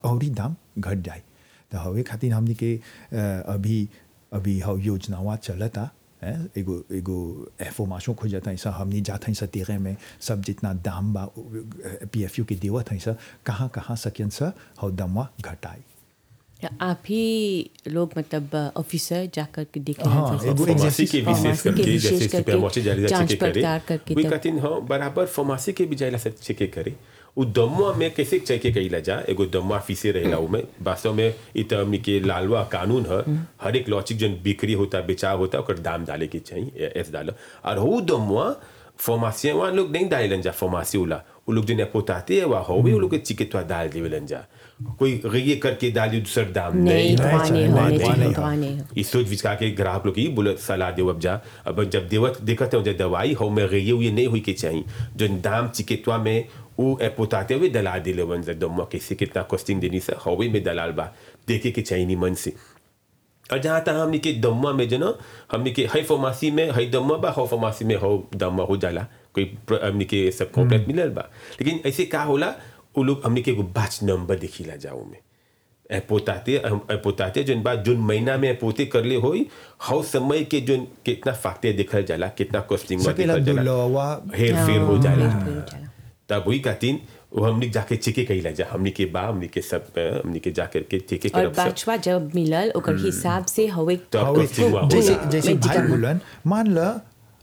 और ही दाम घट जाए तो हवे खातिर हमनी के अ, अभी अभी हव योजनावा चलता है एगो एगो एफोमाशो खोजता ऐसा हमनी जात हैं तेरे में सब जितना दाम बा पी एफ यू के देवत हैं सा कहाँ कहाँ सकियन सा हव दमवा घटाई आप ही लोग मतलब ऑफिसर जाकर के देख हाँ, लेना एगो चाहिए। फार्मेसी के विशेष फार्मेसी के करके विशेष जैसे करके सुपरमार्केट जारी जांच चेक करे पड़ताल करके वही तब- कहती हाँ बराबर फार्मेसी के भी जाइला से चेक करे उ दमुआ में कैसे चेक कइला जा एगो दमुआ फीसे रहेला उमे वास्तव में इ त हमनी के लालवा कानून ह हर एक लॉचिक जन बिक्री होता बेचाव होता ओकर दाम डाले के चाहिए एस डालो और हो दमुआ फार्मेसी वहाँ लोग नहीं डालेलन जा फार्मेसी वाला वो लोग जो पोताते है वहाँ होवे वो लोग के चिकित्सा डाल देवेलन जा कोई गये करके डाली दूसर दाम नहीं नहीं धोने नहीं, होने नहीं, चाहिए नहीं। धोने हो इस सोच विचार के ग्राहक लोग की बोले सलाह देव अब जा अब जब देवत देखते हो जब दवाई हो में गई हुई नहीं हुई के चाहिए जो दाम चिकित्सा में वो पोताते हुए दलाल दिले वन जब दम कैसे कितना कॉस्टिंग देनी से हवे में दलाल बा देखे के चाहिए नहीं मन से और जहाँ तक हमने के दम्मा में जो ना हमने के हई फार्मेसी में हई दम्मा बा हो फार्मेसी में हो दम्मा हो जाला कोई प्र- हमने के सब कॉम्प्लेट मिलल बा लेकिन ऐसे का होला वो लोग हमने के एगो बैच नंबर देखिला जाओ में ए पोताते हम- ए पोताते जोन बात जोन महीना में पोते करले होई हव समय के जोन कितना फाकते देखल जाला कितना कॉस्टिंग में सकेला देखल जाला दुलवा हेर फेर हो जाला हेर-फेर हो जाला। तब वही कहतीन वो हमने जाके चेके कइला जा हमने के बा हमने के सब अ, हमने के जाकर के चेके और करब सब बाचवा जब मिलल ओकर हिसाब से हवे तो अब हवे costing हुआ जैसे होला। जैसे भाई medical- बोलन मान ल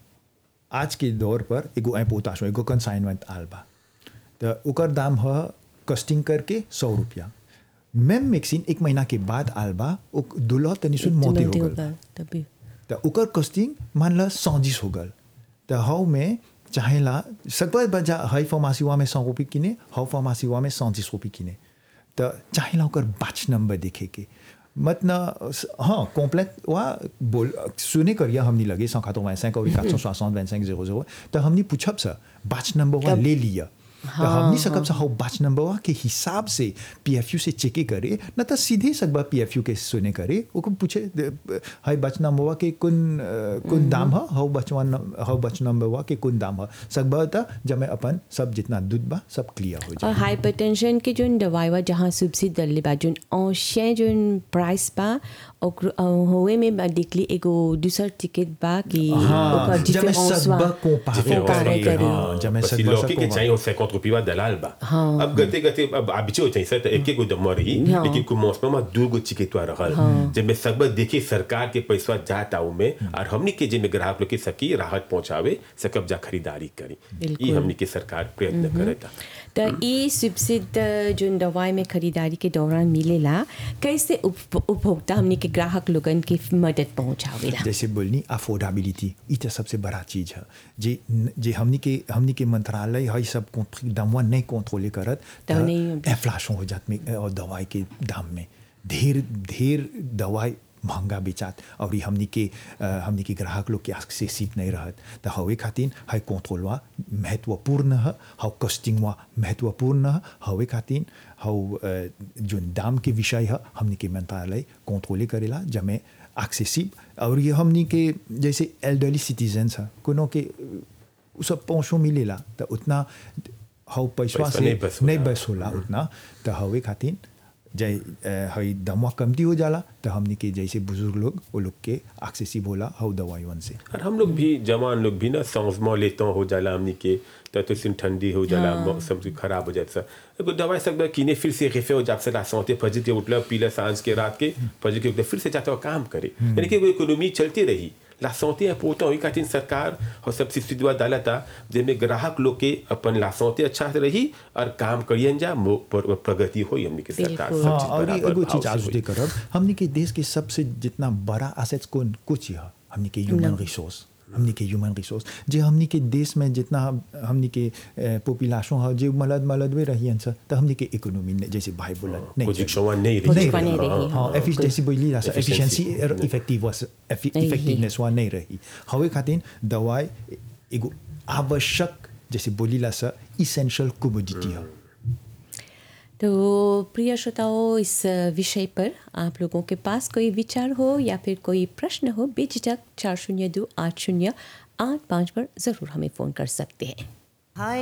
आज के दौर पर एगो एपोताशो एगो कंसाइनमेंट आल बा तो ओकर दाम ह कस्टिंग करके सौ रुपया मैम मिक्सिन एक महीना के बाद आल बा ओ दुल्हा तनी सुन मोते हो गल बा। तभी त ओकर कस्टिंग मान ल सौजिस हो गल त हव में चाहेला सकल बजा हई फार्मासीवा में सौ रुपये किने हव फार्मासीवा में सौजिस रुपये किने त चाहेला ओकर बाच नंबर देखे के मत न हाँ कॉम्प्लेट वा बोल सुने करिया हमनी लगे सौ खातो वैसे और quatre cent soixante vingt cinq zéro zéro त हमनी पूछब सा बाच नंबर वा तब- ले लिया त हमनी सकब सा हव बाच नंबर वा के हिसाब से पीएफयू से चेके करे न त सीधे सकबा पीएफयू के सुने करे ओको पूछे दे- हई बच नंबर वा के कुन अ, कुन दाम ह हव बचवा न- हव बच नंबर वा के कुन दाम ह सकबा त जब मैं अपन सब जितना दूध बा सब क्लियर हो और जाए हाइपरटेंशन के जोन दवाई बा जहाँ सब्सिडी दल्ले बा जोन औषय जोन प्राइस बा ओकर अ, होवे में बा देखली एगो दूसर टिकट बा कि ओकर जब मैं difference सकबा बा। कंपेयर कंपेयर करे करे। हाँ जब मैं बस सकबा लौकी के सब चाहिए उससे कौन रुपया दलाल बा हाँ। अब गते गते अब आबिचे हो चाहिए तो एक एक गो दम रही हाँ। लेकिन कुछ मौसम में दो गो चिकित्सा रहल जब मैं सब देखिए सरकार के पैसा जाता उ में और हमनी के जे में ग्राहक लोग के सकी राहत पहुंचावे सकब जा खरीदारी करी बिल्कुल। ये हमनी के सरकार प्रयत्न करता त ई सब्सिडी जोन दवाई में खरीदारी के दौरान मिलेला कैसे उप- उपभोक्ता हमनी के ग्राहक लोगन के मदद पहुंचावेला जैसे बोलनी अफोर्डेबिलिटी ई तो सबसे बड़ा चीज है जे जे हमनी के हमनी के मंत्रालय है सब कंट्री दामवा नहीं कंट्रोल करत तो नहीं- इन्फ्लेशन हो जात में और दवाई के दाम में ढेर ढेर दवाई महंगा बेचात और ई हमनी के अ, हमनी के ग्राहक लोग के एक्सेसिव नहीं रहत तो हवे खातिर है कंट्रोलवा महत्वपूर्ण है हाउ कस्टिंगवा महत्वपूर्ण है हवे खातिर हाउ जो दाम के विषय है हमनी के मंत्रालय कंट्रोले करेला जब में एक्सेसिव और ये हमनी के जैसे एल्डरली सिटीजन्स है कोनो के उ सब पहुँचो मिलेला तो उतना हाउ पैसा पैसा से नहीं बस होला। नहीं बस होला उतना तो हवे खातिर जै अ, हई दमवा कमती हो जाला तो हमनी के जैसे बुजुर्ग लोग वो लोग के एक्सेसिव होला हाउ दवाईवन से और हम लोग भी जवान लोग भी ना सांसमा लेता हो जाला हमनी के तो तो सिम ठंडी हो जाला मौसम से खराब हो जाता एगो दवाई सब किने फिर से रेफे हो जाता ला सौते फजर के उठला पीला सांझ के रात के फजर के उठला फिर से जाता हुआ काम करे यानी कि वो इकोनॉमी चलती रही ला सौते पोता हुई खातिर सरकार और सब सब्सिडी डाला था जिनमें ग्राहक लोग के अपन ला सौते अच्छा से रही और काम करियन जा मो- पर- प्रगति होई हमनी के सरकार बिल्कुल। सब हाँ चीज और ये बराबर एगो भाव चीज से आज होई। करब हमनी के देश के सबसे जितना बड़ा एसेट्स कौन कुछ है हमनी के ह्यूमन रिसोर्स हमनी के ह्यूमन रिसोर्स जे हमनी के देश में जितना हम- हमनी के पॉपुलेशन है जे मलद मलद वे रही सर तो हमनी के इकोनॉमी ने जैसे भाई बोला नहीं कुछ चली। क्षमा नहीं कुछ रही क्षमा नहीं रही, हाँ, हाँ हाँ, एफिश जैसे बोली ला Efficiency. एफिशिएंसी और इफेक्टिव नहीं इफेक्टिवनेस वा नहीं रही हवे खातिर दवाई एगो आवश्यक जैसे बोली ला सर इसेंशियल कमोडिटी है तो प्रिय श्रोताओं इस विषय पर आप लोगों के पास कोई विचार हो या फिर कोई प्रश्न हो बेझिझक चार शून्य दो आठ शून्य आठ पाँच पर ज़रूर हमें फ़ोन कर सकते हैं